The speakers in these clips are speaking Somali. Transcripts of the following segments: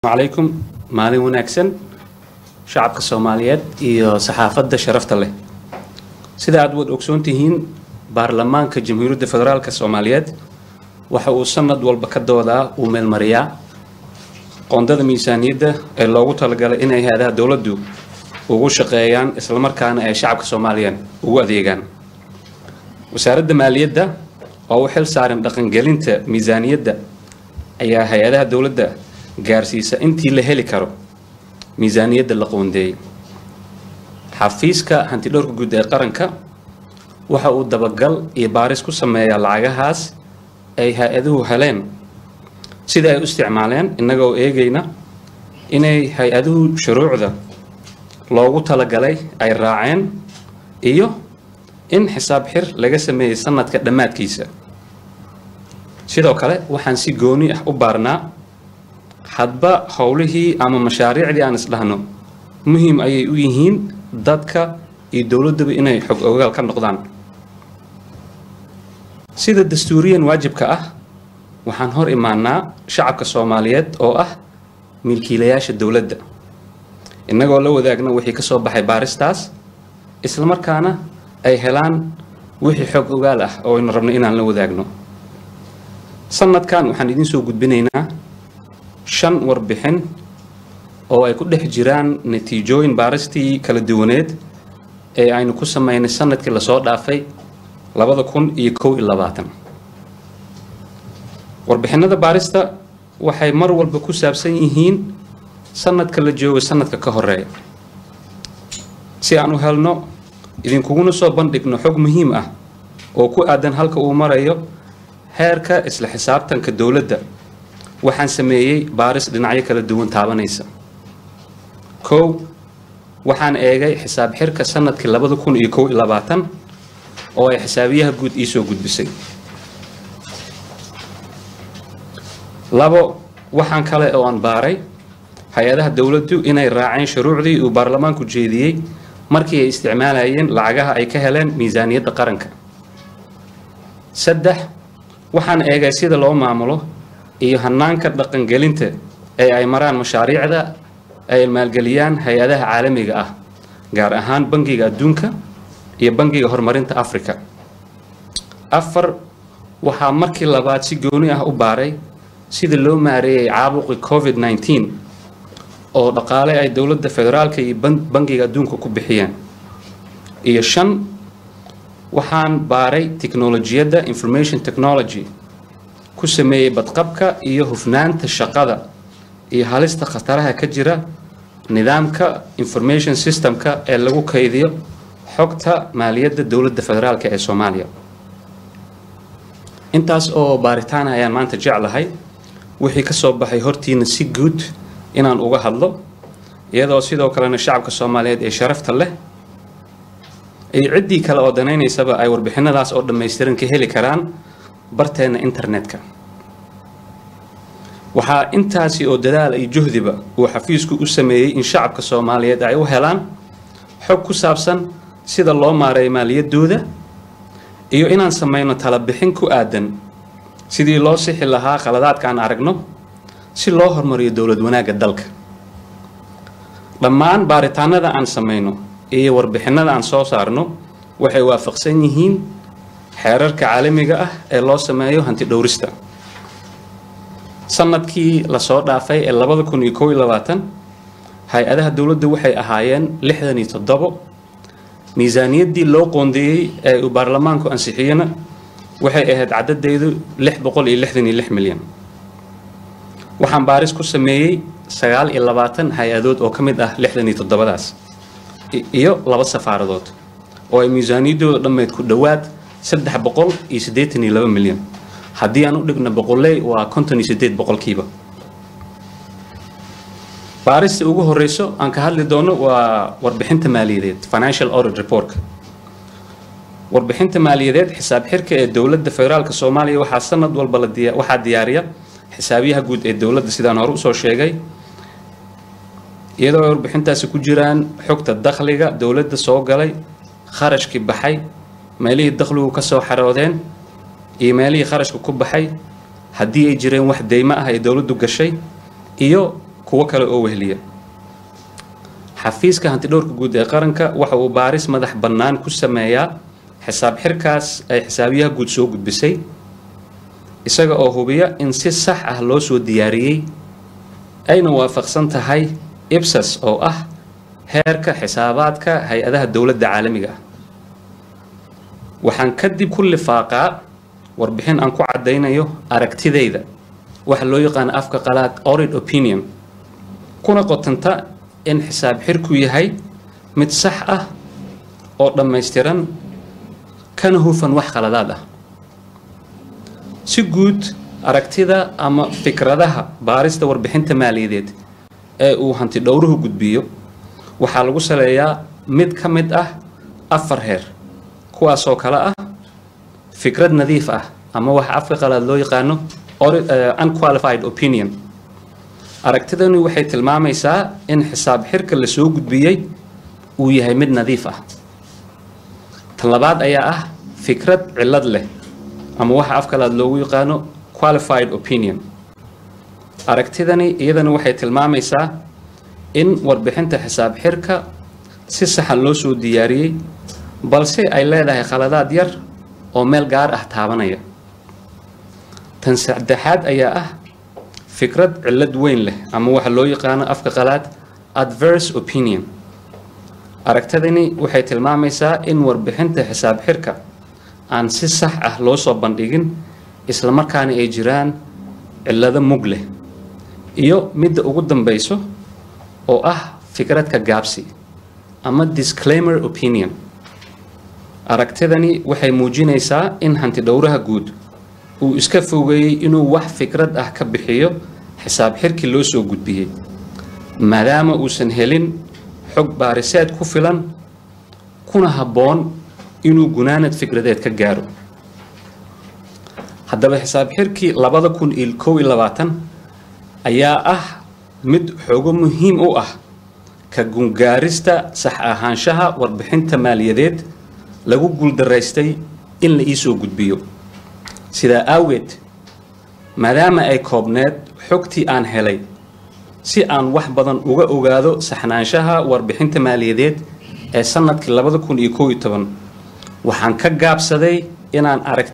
calaykum maalin wanaagsan shacabka soomaaliyeed iyo saxaafadda sharafta leh sida aad wad ogsoon tihiin baarlamaanka jamhuuriyadda federaalk soomaaliyeed waxa uu sanad walba ka doodaa uu meelmariyaa qoondada miisaaniyadda ee loogu talagalay inay hay-adaha dowladdu ugu shaqeeyaan islamarkaana ay shacabka soomaaliyeed ugu adeegaan wasaaradda maaliyadda oo u xil saaran dhaqangelinta miisaaniyadda ayaa hay-adaha dowladda gaarsiisa intii la heli karo miisaaniyadda la qoondeeyey xafiiska hantidhowrka guud ee qaranka waxa uu dabagal iyo baaris ku sameeyaa lacagahaas ay hay-aduhu heleen sida ay u isticmaaleen innagoo eegayna inay hay-aduhu shuruucda loogu talagalay ay raaceen iyo in xisaab xir laga sameeyey sanadka dhammaadkiisa sidoo kale waxaan si gooni ah u baarnaa hadba howlihii ama mashaariicdii aan isdhahno muhiim ayay u yihiin dadka iyo dowladduba inay xog ogaal ka noqdaan sida dastuuriyan waajibka ah waxaan hor imaanaa shacabka soomaaliyeed oo ah milkiilayaasha dowladda innagoo la wadaagna wixii ka soo baxay baaristaas islamarkaana ay helaan wixii xog ogaal ah oo aynu rabno inaan la wadaagno sanadkan waxaan idiin soo gudbinaynaa shan warbixin oo ay ku dhex jiraan natiijooyin baaristii kala duwaneed ee aynu ku sameynay sanadkii lasoo dhaafay labada kun iyo kow iyo labaatan warbixinada baarista waxay mar walba ku saabsan yihiin sanadka la joogo sanadka ka horeeya si aan u helno idinkuguna soo bandhigno xog muhiim ah oo ku aadan halka uu marayo heerka isla xisaabtanka dowladda waxaan sameeyey baaris dhinacyo kala duwan taabanaysa kow waxaan eegay xisaab xirka sanadkii labada kun iyo kow iyo labaatan oo ay xisaabiyaha guud iisoo gudbisay labo waxaan kale oo aan baaray hay-adaha dowladdu inay raaceen shuruucdii uu baarlamaanku jeediyey markii ay isticmaalayeen lacagaha ay ka heleen miisaaniyadda qaranka saddex waxaan eegay sida loo maamulo iyo hanaanka dhaqangelinta ee ay maraan mashaariicda ay maalgeliyaan hay-adaha caalamiga ah gaar ahaan bangiga adduunka iyo bangiga horumarinta africa afar waxaa markii labaad si gooni ah u baaray sida loo maareeyay caabuqii covid nneteen oo dhaqaale ay dowladda federaalka iyo bangiga adduunka ku bixiyeen iyo shan waxaan baaray tiknolojiyadda information technology ku sameeyey badqabka iyo hufnaanta shaqada iyo halista khataraha ka jira nidaamka information systemka ee lagu kaydiyo xogta maaliyadda dowladda federaalk ee soomaaliya intaas oo baaritaan ayaan maanta jeclahay wixii ka soo baxay hortiina si guud inaan uga hadlo iyadoo sidoo kalena shacabka soomaaliyeed ee sharafta leh iyo ciddii kale oo danaynaysaba ay warbixinadaas oo dhammaystiran ka heli karaan barteena internetka waxaa intaasi oo dadaal iyo juhdiba uu xafiisku u sameeyey in shacabka soomaaliyeed ay u helaan xog ku saabsan sida loo maareeyo maaliyaddooda iyo inaan samayno talabixin ku aadan sidii loo sixi lahaa khaladaadka aan aragno si loo horumariyo dowlad wanaagga dalka dhammaan baaritaanada aan samayno iyo warbixinada aan soo saarno waxay waafaqsan yihiin xeerarka caalamiga ah ee loo sameeyo hanti dhowrista sanadkii lasoo dhaafay ee labada kun iyo kow iyo labaatan hay-adaha dowladda waxay ahaayeen lixdan iyo toddobo miisaaniyaddii loo qoondeeyey ee uu baarlamaanku ansixiyena waxay ahayd caddadeedu lix boqol iyo lixdan iyo lix milyan waxaan baaris ku sameeyey sagaal iyo labaatan hay-adood oo ka mid ah lixdan iyo toddobadaas iyo laba safaaradood oo ay miisaaniyaddooda dhammeyd ku dhowaad saddex boqol iyo siddeetan iyo laba milyan haddii aan u dhigno boqoley waa konton iyo siddeed boqolkiiba baarista ugu horeyso aan ka hadli doono waa warbixinta maaliyadeed financial audit report warbixinta maaliyadeed xisaab xirka ee dowladda federaalk soomaaliya waxaa sanad walba la diya waxaa diyaariya xisaabiyaha guud ee dowladda sidaan hore usoo sheegay iyadoo ay warbixintaasi ku jiraan xogta dakhliga dowladda soo galay kharashkii baxay meelihii dakhligu ka soo xaroodeen iyo meelihii kharashka ku baxay haddii ay jireen wax deymo ah ay dowladdu gashay iyo kuwo kale oo wehliya xafiiska hantidhowrka guud ee qaranka waxa uu baaris madax bannaan ku sameeyaa xisaab xirkaas ay xisaabiyaha guud soo gudbisay isaga oo hubiya in si sax ah loo soo diyaariyey ayna waafaqsan tahay ibsas oo ah heerka xisaabaadka hay-adaha dowladda caalamiga ah waxaan kadib ku lifaaqaa warbixin aan ku caddaynayo aragtidayda waxa loo yaqaano afka qalaad orid opinion kuna qotanta in xisaab xirku yahay mid sax ah oo dhammaystiran kana hufan wax khaladaad ah si guud aragtida ama fikradaha baarista warbixinta maaliyadeed ee uu hanti dhowruhu gudbiyo waxaa lagu saleeyaa mid ka mid ah afar heer kuwaasoo kale ah fikrad nadiif ah ama waxa afka qalaad loo yaqaano unqualified opinion aragtidani waxay tilmaamaysaa in xisaab xirka la soo gudbiyey uu yahay mid nadiif ah tan labaad ayaa ah fikrad cillad leh ama waxa afkalaad loogu yaqaano qualified opinion aragtidani iyadana waxay tilmaamaysaa in warbixinta xisaab xirka si saxan loo soo diyaariyey balse ay leedahay khaladaad yar oo meel gaar ah taabanaya tan saddexaad ayaa ah fikrad cillad weyn leh ama waxa loo yaqaano afka qalaad adverse opinion aragtidani waxay tilmaamaysaa in warbixinta xisaab xirka aan si sax ah loo soo bandhigin islamarkaana ay jiraan cillado mug leh iyo midda ugu dambayso oo ah fikradka gaabsi ama disclaimer opinion aragtidani waxay muujinaysaa in hanti dhowraha guud uu iska fogeeyey inuu wax fikrad ah ka bixiyo xisaab xirkii loo soo gudbiyey maadaama uusan helin xog baariseed ku filan kuna habboon inuu gunaanad fikradeed ka gaaro haddaba xisaab xirkii labada kun iyo kow iyo labaatan ayaa ah mid xoogo muhiim u ah ka gungaarista sax ahaanshaha warbixinta maaliyadeed lagu guuldaraystay in la iisoo gudbiyo sidaa aageed maadaama ay koobneed xogtii aan helay si aan wax badan uga ogaado saxnaanshaha warbixinta maaliyadeed ee sanadkii labada kun iyo kow iyo toban waxaan ka gaabsaday inaan arag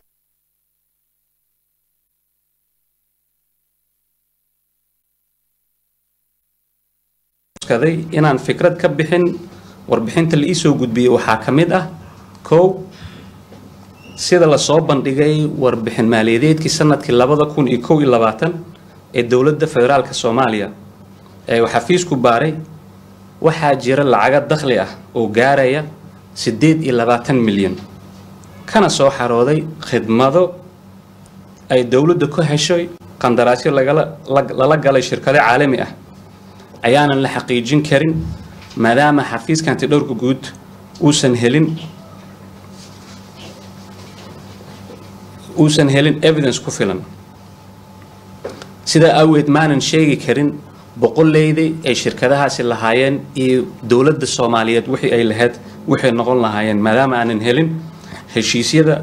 inaan fikrad ka bixin warbixinta la iisoo gudbiyey waxaa ka mid ah kow sida lasoo bandhigay warbixin maaliyadeedkii sanadkii labada kun iyo kow iyo labaatan ee dowladda federaalka soomaaliya ee uu xafiisku baaray waxaa jira lacaga dakhli ah oo gaaraya siddeed iyo labaatan milyan kana soo xarooday khidmado ay dowladda ku heshay qandaraasyo lala galay shirkado caalami ah ayaanan la xaqiijin karin maadaama xafiiska hantidhowrka guud uusan helin uusan helin evidence ku filan sidaa aaweed maanan sheegi karin boqoleyda ay shirkadahaasi lahaayeen iyo dowladda soomaaliyeed wixii ay lahayd waxay noqon lahaayeen maadaama aanan helin heshiisyada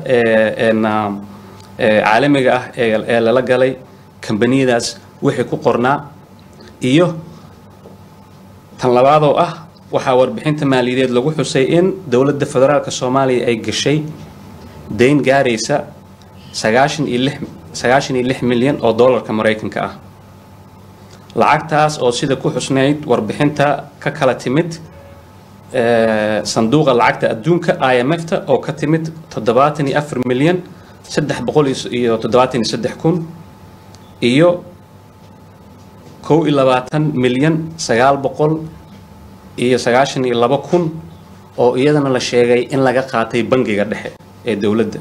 caalamiga ah ee lala galay kambaniyadaas wixii ku qornaa iyo tan labaadoo ah waxaa warbixinta maaliyadeed lagu xusay in dowladda federaalka soomaaliya ay gashay dayn gaaraysa sagaashan iyo lix sagaashan iyo lix milyan oo dollarka maraykanka ah lacagtaas oo sida ku xusnayd warbixinta ka kala timid sanduuqa lacagta adduunka i m f ta oo ka timid toddobaatan iyo afar milyan saddex boqol iyo toddobaatan iyo saddex kun iyo kow iyo labaatan milyan sagaal boqol iyo sagaashan iyo labo kun oo iyadana la sheegay in laga qaatay bangiga dhexe ee dowladda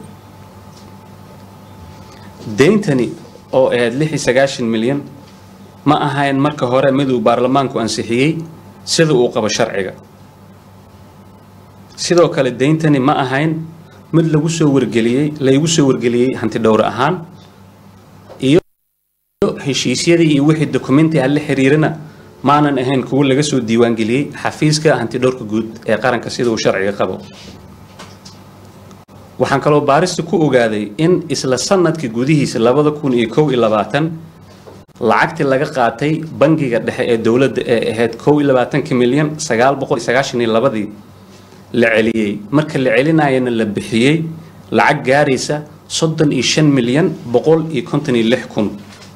deyntani oo ahayd lix iyo sagaashan milyan ma ahayn marka hore mid uu baarlamaanku ansixiyey sida uu qabo sharciga sidoo kale deyntani ma ahayn mid lagu soo wargeliyey laygu soo wargeliyey hanti dhowr ahaan iyo heshiisyadii iyo wixii dokumenti ah la xiriirana maanan ahayn kuwo laga soo diiwaangeliyey xafiiska hanti dhowrka guud ee qaranka sida uu sharciga qabo waxaan kaloo baarista ku ogaaday in isla sanadkii gudihiisa labada kun iyo kow iyo labaatan lacagtii laga qaatay bangiga dhexe ee dowladda ee ahayd kow iyo labaatanka milyan sagaal boqol iyo sagaashan iyo labadii la celiyey marka la celinayana la bixiyey lacag gaaraysa soddon iyo shan milyan boqol iyo konton iyo lix kun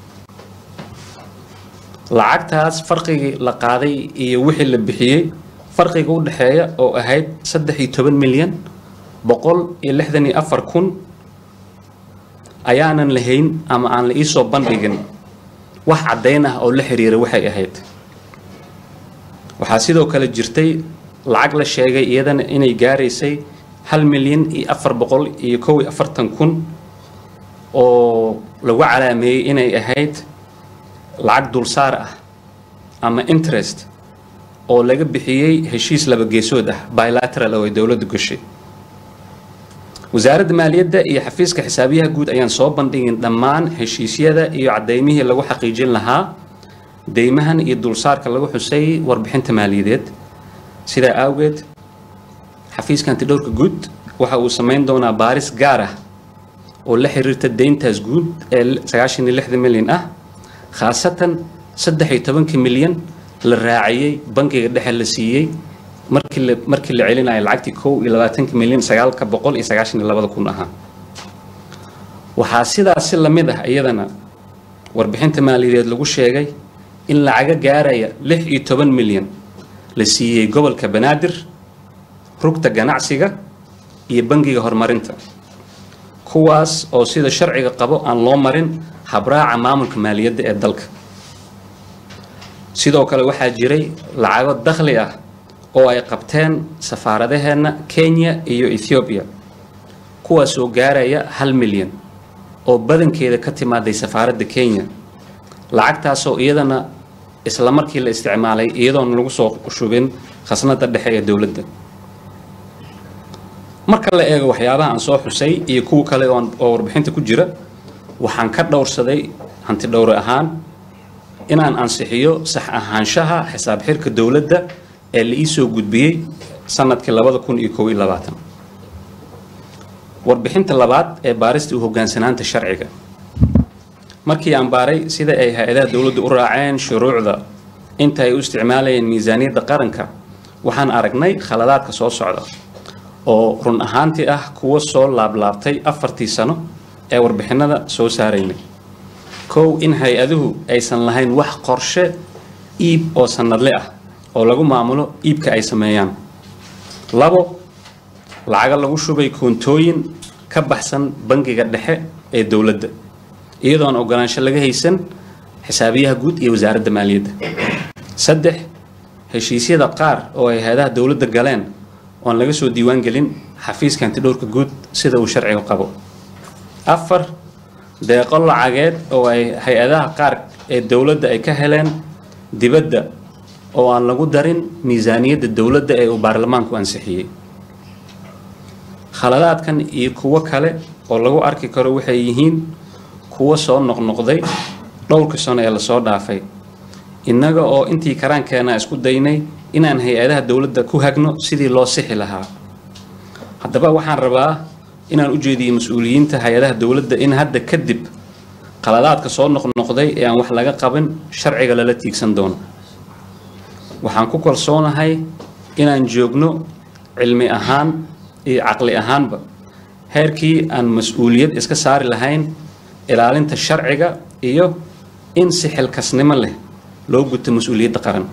lacagtaas farqigii la qaaday iyo wixii la bixiyey farqiga u dhexeeya oo ahayd saddex iyo toban milyan boqol iyo lixdan iyo afar kun ayaanan lahayn ama aan la iisoo bandhigin wax caddayn ah oo la xiriira waxay ahayd waxaa sidoo kale jirtay lacag la sheegay iyadana inay gaaraysay hal milyan iyo afar boqol iyo kow iyo afartan kun oo lagu calaameeyey inay ahayd lacag dulsaar ah ama interest oo laga bixiyey heshiis laba geesood ah bilateral oo ay dowladdu gashay wasaaradda maaliyadda iyo xafiiska xisaabiyaha guud ayaan soo bandhigin dhammaan heshiisyada iyo caddaymihii lagu xaqiijin lahaa deymahan iyo dulsaarka lagu xusay warbixinta maaliyadeed sidaa awgeed xafiiska antidhowrka guud waxa uu samayn doonaa baaris gaar ah oo la xiriirta deyntaas guud ee sagaashan iyo lixda milyan ah khaasatan saddex iyo tobanka milyan la raaciyey bangiga dhexe la siiyey markii la markii la celinayo lacagtii kow iyo labaatanka milyan sagaalka boqol iyo sagaashan iyo labada kun ahaa waxaa sidaas si lamid ah iyadana warbixinta maaliyadeed lagu sheegay in lacaga gaaraya lix iyo toban milyan la siiyey gobolka banaadir rugta ganacsiga iyo bangiga horumarinta kuwaas oo sida sharciga qabo aan loo marin habraaca maamulka maaliyadda ee dalka sidoo kale waxaa jiray lacago dakhli ah oo ay qabteen safaaradaheenna kenya iyo ethoobiya kuwaasoo gaaraya hal milyan oo badankeeda ka timaaday safaaradda kenya lacagtaasoo iyadana isla markii la isticmaalay iyadoon lagu soo shubin khasnada dhexe ee dowladda marka la eego waxyaabaha aan soo xusay iyo kuwa kale oo warbixinta ku jira waxaan ka dhowrsaday hanti dhowre ahaan inaan ansixiyo sax ahaanshaha xisaab xirka dowladda ee la iisoo gudbiyey sanadkii labada kun iyo kow iyo labaatan warbixinta labaad ee baarista u hogaansanaanta sharciga markii aan baaray sida ay hay-adaha dowladda u raaceen shuruucda inta ay u isticmaalayeen miisaaniyadda qaranka waxaan aragnay khaladaadka soo socda oo run ahaantii ah kuwa soo laablaabtay afartii sano ee warbixinada soo saaraynay kow in hay-aduhu aysan lahayn wax qorshe iib oo sanadle ah oo lagu maamulo iibka ay sameeyaan labo lacaga lagu shubay koontooyin ka baxsan bangiga dhexe ee dowladda iyadoon ogolaansho laga haysan xisaabiyaha guud iyo wasaaradda maaliyadda saddex heshiisyada qaar oo ay hay-adaha dowladda galeen oon laga soo diiwaan gelin xafiiska antidhowrka guud sida uu sharciga qabo afar deeqo lacageed oo ay hay-adaha qaar ee dowladda ay ka heleen dibadda oo aan lagu darin miisaaniyadda dowladda ee uu baarlamaanku ansixiyey khaladaadkan iyo kuwo kale oo lagu arki karo waxay yihiin kuwo soo noqnoqday dhowrka sano ee lasoo dhaafay innaga oo intii karaankeena isku daynay inaan hay-adaha dowladda ku hagno sidii loo sixi lahaa haddaba waxaan rabaa inaan u jeediyo mas-uuliyiinta hay-adaha dowladda in hadda kadib qaladaadka soo noqnoqday ee aan wax laga qabin sharciga lala tiigsan doono waxaan ku kalsoonahay inaan joogno cilmi ahaan iyo caqli ahaanba heerkii aan mas-uuliyad iska saari lahayn ilaalinta sharciga iyo in si xilkasnimo leh loo guto mas-uuliyadda qaran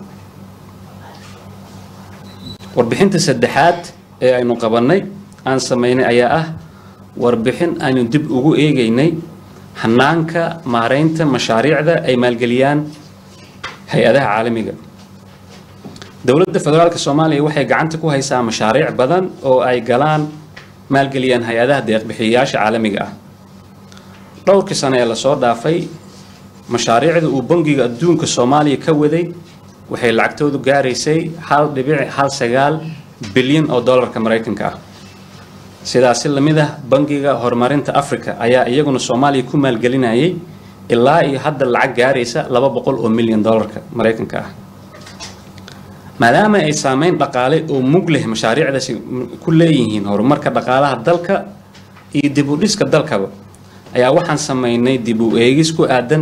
warbixinta saddexaad ee aynu qabannay aan samaynay ayaa ah warbixin aynu dib ugu eegaynay hanaanka maaraynta mashaariicda ay maalgeliyaan hay-adaha caalamiga dowladda federaalk soomaaliya waxay gacanta ku haysaa mashaariic badan oo ay galaan maalgeliyaan hay-adaha deeqbixiyayaasha caalamiga ah dhowrkii sano ee lasoo dhaafay mashaariicda uu bangiga adduunka soomaaliya ka waday waxay lacagtoodu gaaraysay hal dhibic hal sagaal bilyan oo dollarka maraykanka ah sidaasi lamid ah bangiga horumarinta africa ayaa iyaguna soomaaliya ku maalgelinayay ilaa iyo hadda lacag gaaraysa laba boqol oo milyan dollarka maraykanka ah maadaama ay saameyn dhaqaale oo mug leh mashaariicdaasi ku leeyihiin horumarka dhaqaalaha dalka iyo dib u dhiska dalkaba ayaa waxaan samaynay dib u eegis ku aadan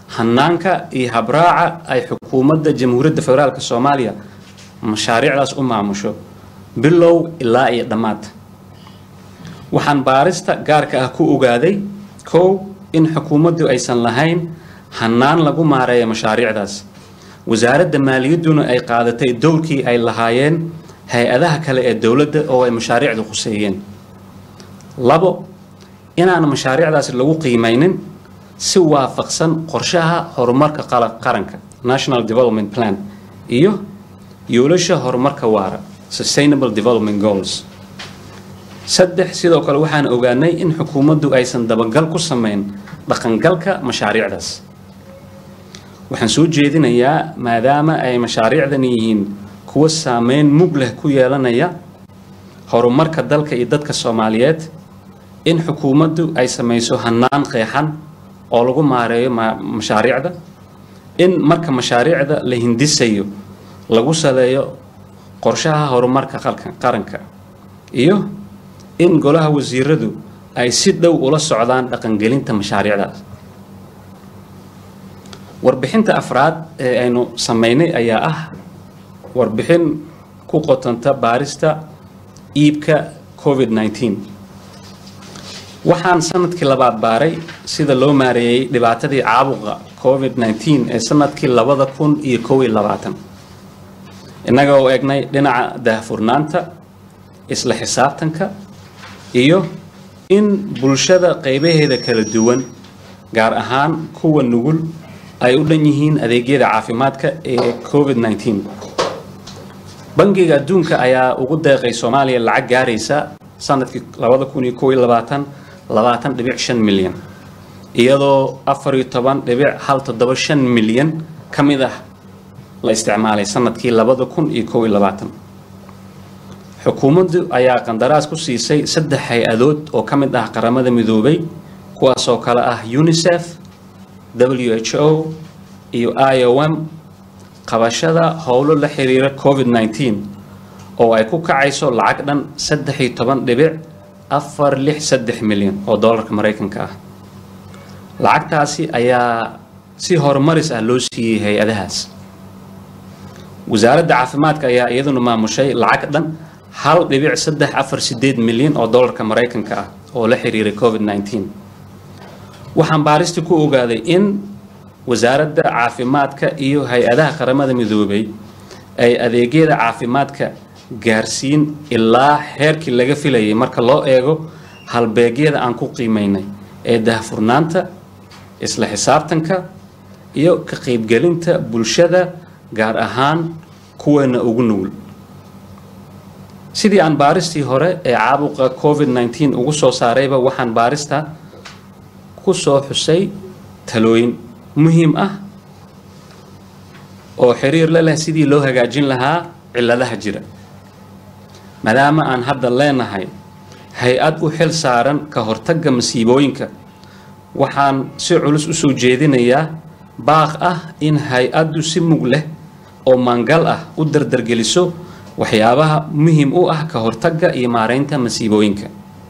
hanaanka iyo habraaca ay xukuumadda jamhuuriyadda federaalk soomaaliya mashaariicdaas u maamusho bilow ilaa iyo dhammaad waxaan baarista gaarka ah ku ogaaday kow in xukuumaddu aysan lahayn hanaan lagu maareeyo mashaariicdaas wasaaradda maaliyadduna ay qaadatay dowrkii ay lahaayeen hay-adaha kale ee dowladda oo ay mashaariicdu khuseeyeen labo inaan mashaariicdaasi lagu qiimaynin si waafaqsan qorshaha horumarka qaranka national development plan iyo yoolasha horumarka waara sustainable development goals saddex sidoo kale waxaan ogaanay in xukuumaddu aysan dabagal ku samayn dhaqangalka mashaariicdaas waxaan soo jeedinayaa maadaama ay mashaariicdan yihiin kuwa saameyn mug leh ku yeelanaya horumarka dalka iyo dadka soomaaliyeed in xukuumaddu ay samayso hanaan qeexan oo lagu maareeyo mashaariicda in marka mashaariicda la hindisayo lagu saleeyo qorshaha horumarka qaranka iyo in golaha wasiiradu ay si dhow ula socdaan dhaqangelinta mashaariicdaas warbixinta afraad ee aynu samaynay ayaa ah warbixin ku qotanta baarista iibka covid nneteen waxaan sanadkii labaad baaray sida loo maareeyey dhibaatadii caabuqa covid nneteen ee sanadkii labada kun iyo kow iyo labaatan innaga oo egnay dhinaca daahfurnaanta isla xisaabtanka iyo in bulshada qaybaheeda kala duwan gaar ahaan kuwa nugul ay u dhan yihiin adeegyada caafimaadka ee covid nneteen bangiga adduunka ayaa ugu deeqay soomaaliya lacag gaaraysa sanadkii labada kun iyo kow iyo labaatan labaatan dhibic shan milyan iyadoo afar iyo toban dhibic hal toddoba shan milyan ka mid ah la isticmaalay sanadkii labada kun iyo kow iyo labaatan xukuumaddu ayaa qandaraas ku siisay saddex hay-adood oo ka mid ah qaramada midoobay kuwaasoo kale ah unisef w h o iyo i o m qabashada howlo la xiriira covid nneteen oo ay ku kacayso lacag dhan saddex iyo toban dhibic afar lix saddex milyan oo dollarka maraykanka ah lacagtaasi ayaa si horumaris ah loo siiyey hay-adahaas wasaaradda caafimaadka ayaa iyaduna maamushay lacag dhan hal dhibic saddex afar sideed milyan oo dollarka maraykanka ah oo la xiriiray covid nneteen waxaan baaristi ku ogaaday in wasaaradda caafimaadka iyo hay-adaha qaramada midoobay ay adeegyada caafimaadka gaarsiin ilaa heerkii laga filayay marka loo eego halbeegyada aan ku qiimaynay ee daahfurnaanta isla xisaabtanka iyo ka qaybgelinta bulshada gaar ahaan kuweena ugu nugul sidii aan baaristii hore ee caabuqa covid nneteen ugu soo saarayba waxaan baarista ku soo xusay talooyin muhiim ah oo xiriir la leh sidii loo hagaajin lahaa cilladaha jira maadaama aan hadda leenahay hay-ad u xil saaran ka hortagga masiibooyinka waxaan si culus u soo jeedinayaa baaq ah in hay-addu si mug leh oo maangal ah u dardargeliso waxyaabaha muhiim u ah ka hortagga iyo maareynta masiibooyinka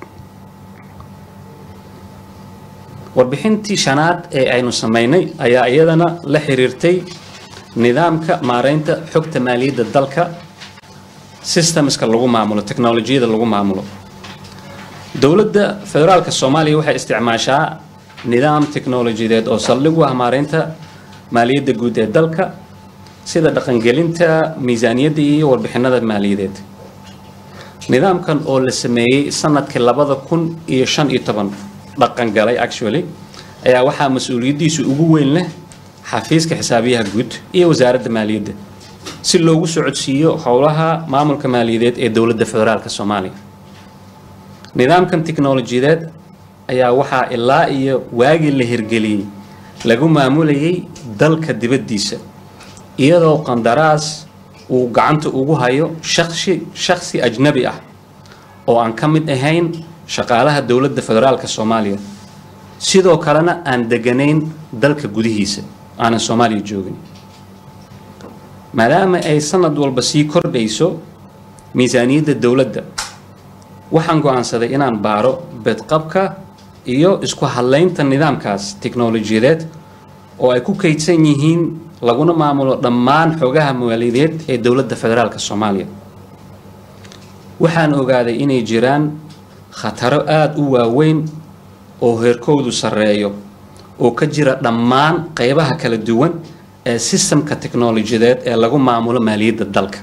warbixintii shanaad ee aynu samaynay ayaa iyadana la xiriirtay nidaamka maareynta xogta maaliyadda dalka systemska lagu maamulo technolojiyada lagu maamulo dowladda federaalka soomaaliya waxay isticmaashaa nidaam teknolojiyadeed oo saldhig u ah maareynta maaliyadda guud ee dalka sida dhaqangelinta miisaaniyadda iyo warbixinada maaliyadeed nidaamkan oo la sameeyey sanadkii labada kun iyo shan iyo toban dhaqan galay actually ayaa waxaa mas-uuliyaddiisu ugu weyn leh xafiiska xisaabiyaha guud iyo wasaaradda maaliyadda si loogu socodsiiyo howlaha maamulka maaliyadeed ee dowladda federaalka soomaaliya nidaamkan tiknolojiyadeed ayaa waxaa ilaa iyo waagii la hirgeliyey lagu maamulayay dalka dibaddiisa iyadoo qandaraas uu gacanta ugu hayo shaksi shaksi ajnabi ah oo aan ka mid ahayn shaqaalaha dowladda federaalka soomaaliya sidoo kalena aan deganayn dalka gudihiisa aanan soomaaliya joogin maadaama ay sanad walba sii kordhayso miisaaniyadda dowladda waxaan go-aansaday inaan baaro bedqabka iyo isku hadlaynta nidaamkaas tiknolojiyadeed oo ay ku kaydsan yihiin laguna maamulo dhammaan xogaha mawaalideed ee dowladda federaalk soomaaliya waxaan ogaaday inay jiraan khataro aada u waaweyn oo heerkoodu sarreeyo oo ka jira dhammaan qeybaha kala duwan ee sistamka teknolojiyadeed ee lagu maamulo maaliyadda dalka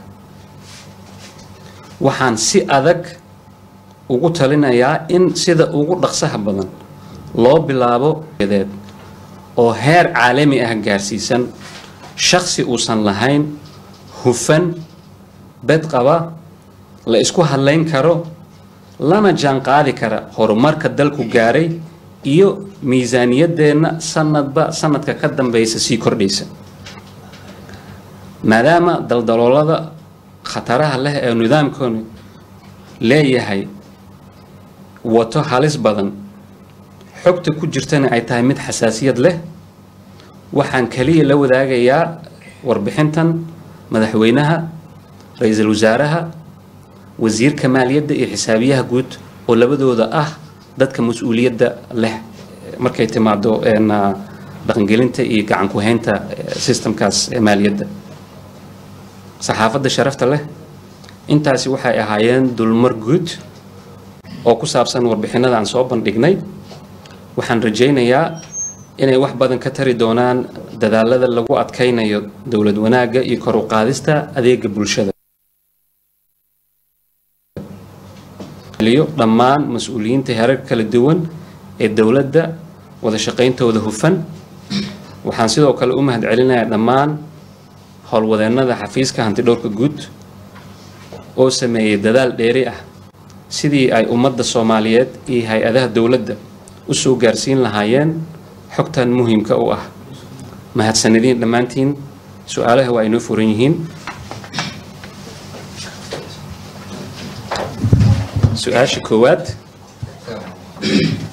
waxaan si adag ugu talinayaa in sida ugu dhaqsaha badan loo bilaabo deed oo heer caalami ah gaarsiisan shaksi uusan lahayn hufan bed qaba la isku hadlayn karo lana jaan qaadi kara horumarka dalku gaaray iyo miisaaniyadeenna sanadba sanadka ka dambeysa sii kordhaysa maadaama daldaloolada khataraha leh ee nidaamkoonu leeyahay wato halis badan xogta ku jirtana ay tahay mid xasaasiyad leh waxaan kaliya la wadaagayaa warbixintan madaxweynaha ra-iisul wasaaraha wasiirka maaliyadda iyo xisaabiyaha guud oo labadooda ah dadka mas-uuliyadda leh markay timaado dhaqangelinta iyo gacan ku-haynta sistamkaas maaliyadda saxaafadda sharafta leh intaasi waxay ahaayeen dulmar guud oo ku saabsan warbixinada aan soo bandhignay waxaan rajaynayaa inay wax badan ka tari doonaan dadaalada lagu adkaynayo dowlad wanaagga iyo kor u qaadista adeega bulshada dhammaan mas-uuliyiinta herar kala duwan ee dowladda wada shaqayntooda hufan waxaan sidoo kale u mahad celinayaa dhammaan howlwadeennada xafiiska hantidhowrka guud oo sameeyay dadaal dheeri ah sidii ay ummadda soomaaliyeed iyo hay-adaha dowladda u soo gaarsiin lahaayeen xogtan muhiimka u ah mahadsanadiin dhammaantiin su-aalaha waa inoo furan yihiin su-aasha koowaad